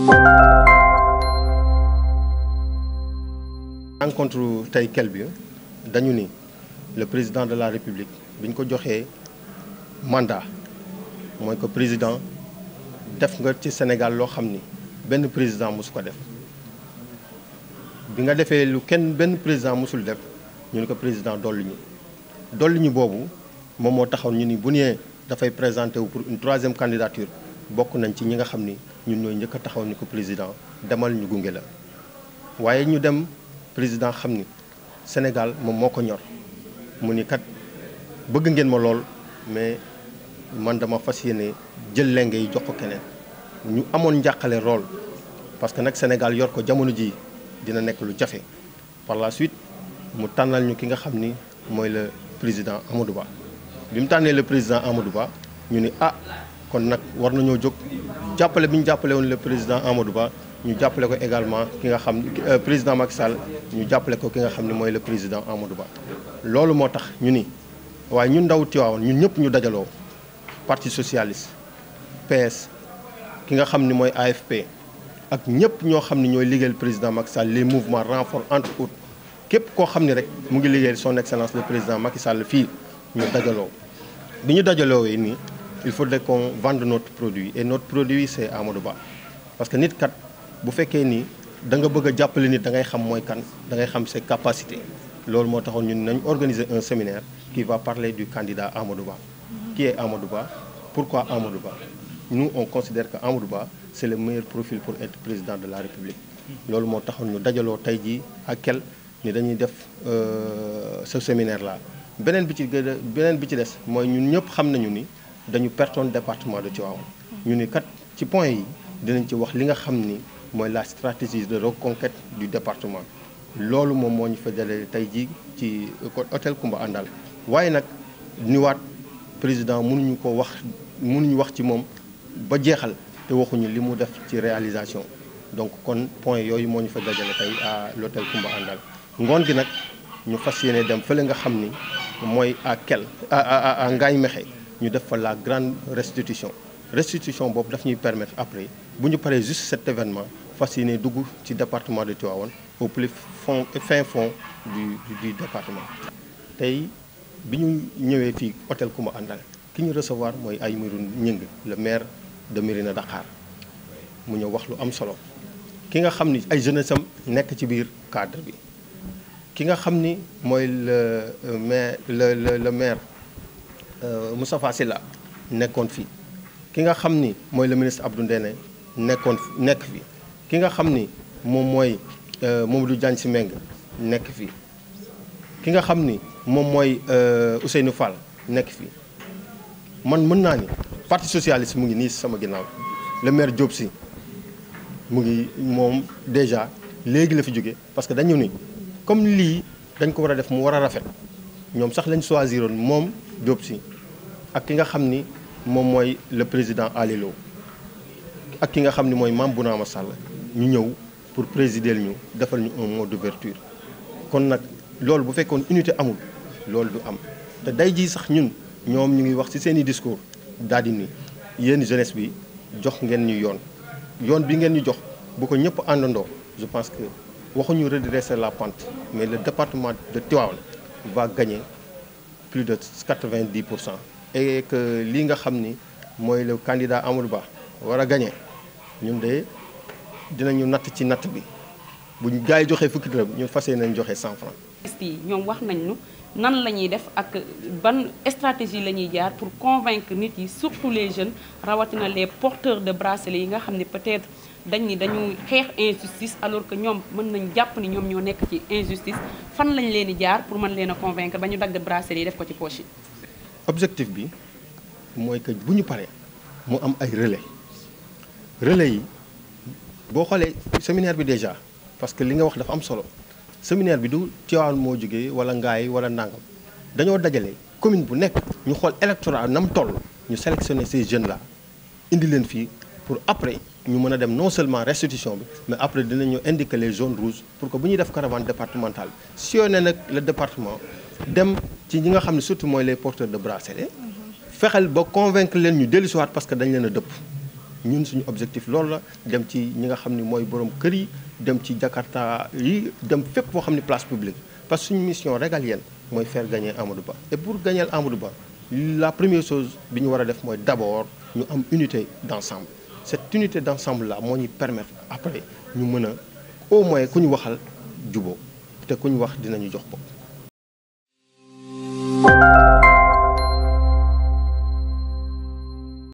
rencontre tey kel bi dañu ni le président de la république bi ñu ko joxee mandat mooy ko président def nga ci Sénégal loo xam ni benn président mosu ko def bi nga defee lu kenn benn président mosul def ñu ni ko président dolli ñu dolli ñu boobu moom moo taxaw ñu ni bu ñëwee dafay présenté wu pour une troisième candidature bokk nañ ci ñi nga xam ni ñun ñooy njëkk a taxaw ni ko président demal ñu gunge la waaye ñu dem président xam ni Sénégal moom moo ko ñor mu ni kat bëgg ngeen ma lool mais man dama fas yéene jël lenge yi jox ko keneen ñu amoon njàqale lool parce que nag Sénégal yor ko jamono ji dina nekk lu jafe par la suite mu tànnal ñu ki nga xam ni mooy le président Amadou Ba bi mu tànnee le président Amadou Ba ñu ni ah kon nag war nañoo jóg jàppale bi ñu jàppale woon le président Amadou Ba ñu jàppale ko également ki nga xam président Macky Sall ñu jàppale ko ki nga xam ne mooy le président Amadou Ba loolu moo tax ñu ni waaye ñun ndaw Tivaouane ñun ñëpp ñu dajaloo parti socialiste PS ki nga xam ni mooy AFP ak ñëpp ñoo xam ne ñooy liggéeyal président Macky Sall les mouvements renfort entre autres képp koo xam ne rek mu ngi liggéeyal son excellence le président Macky Sall fii ñu dajaloo bi ñu dajaloo yi nii il faudrait qu'on vende notre produit et notre produit c'est Amadou Ba parce que nit kat bu fekkee ni da nga bëgg a jàppale nit da ngay xam mooy kan da ngay xam ses capacités loolu moo taxoon ñun nañ organiser un séminaire qui va parler du candidat Amadou Ba qui est Amadou Ba pourquoi Amadou Ba nous on considère que Amadou Ba c'est le meilleur profil pour être président de la République loolu moo taxoon ñu dajaloo tey jii ak kel ni dañuy def ce séminaire là beneen bi ci gën a beneen bi ci des mooy ñun ñëpp xam nañu ni dañu pertoon département de Tivaouane ñu ni kat ci point yi dinañ ci wax li nga xam ni mooy la stratégie de reconquête du département loolu moom moo ñu fa dalee tey jii ci hôtel Koumba Andal waaye nag ñu waat président mënuñu ko wax mënuñu wax ci moom ba jeexal te waxuñu li mu def ci réalisation donc kon point yooyu moo ñu fa dajale tey à l'hôtel Koumba Andal ngoon gi nag ñu fas yéene dem fële nga xam ni mooy à kel à à Ngaye Mékhé ñu def fa la grande restitution restitution boobu daf ñuy permettre après bu ñu paree juste cet événement fas yéene dugg ci département de Tivaouane au plus fond fin fond du du département. tey bi ñu ñëwee fii hôtel Koumba Andal ki ñu recevoir mooy Aymérou Gningue le maire de Mérina Dakhar mu ñëw wax lu am solo ki nga xam ni ay jeunesse am nekk ci biir cadre bi ki nga xam ni mooy le maire le le le maire Moustapha Sylla nekkoon fii. ki nga xam ni mooy le ministre Abdou Ndéné nekkoon nekk fi ki nga xam ni moom mooy Mamadou Diagne Sy Mbengue nekk fi ki nga xam ni moom mooy Ousseynou Fall nekk fi man mën naa ni parti socialiste mu ngi nii sama ginnaaw le maire Diop Sy mu ngi moom déjà léegi la fi jóge parce que dañu ni comme lii dañ ko war a def mu war a rafet ñoom sax lañ choisiroon moom Diop Sy ak ki nga xam ni moom mooy le président Alilo ak ki nga xam ni mooy Mame Bounama Sall ñu ñëw pour présider ñu defal ñu un mot d'ouverture kon nag loolu bu fekkoon unité amul loolu du am te day ji sax ñun ñoom ñu ngi wax ci seeni discours daal di ni yéen jeunesse bi jox ngeen ñu yoon yoon bi ngeen ñu jox bu ko ñëpp àndandoo je pense que waxuñu redresser la pente mais le département de Tivaouane va gagner plus de 90 pour cent et que lii nga xam ni mooy le candidat Amadou Ba war a gagné ñun de dinañu natt ci natt bi bu ñu gars yi joxee fukki dërëm ñun fas yéene nañ joxe 100 francs. yi ñoom wax nañ ñu nan la ñuy def ak ban stratégie la ñuy jaar pour convaincre nit yi surtout les jeunes rawatina les porteurs de bracelets yi nga xam ne peut-être dañ ni dañu xeex injustice alors que ñoom mën nañ jàpp ni ñoom ñoo nekk ci injustice fan lañ leen di jaar pour mën leen a convaincre ba ñu dagg bracelets yi def ko ci poche yi. objectif bi mooy que bu ñu paree mu am ay relais relais yi boo xoolee séminaire bi déjà parce que li nga wax dafa am solo séminaire bi du Tivaouane moo jógee wala Ngaye wala Nangam dañoo dajale commune bu nekk ñu xool électorat nam toll ñu sélectionner ces jeunes là indi leen fii pour après ñu mën a dem non seulement restitution bi mais après dinañu indiquer les zones rouges pour que bu ñuy def caravane départementale sillonner nag le département dem ci ñi nga xam ne surtout mooy les porteurs de bracelet fexeel ba convaincre leen ñu dellusiwaat parce que dañ leen a dëpp ñun suñu objectif loolu la dem ci ñi nga xam ni mooy borom kër yi dem ci Jakarta yi dem fépp foo xam ni place publique parce que suñu mission régalienne mooy faire gagner Amadou Ba et pour gagner Amadou Ba la première chose bi ñu war a def mooy d'abord ñu am unité d'ensemble cette unité d'ensemble là moo ñuy permettre après ñu mën a au moins ku ñu waxal juboo te ku ñu wax dinañu jox bopp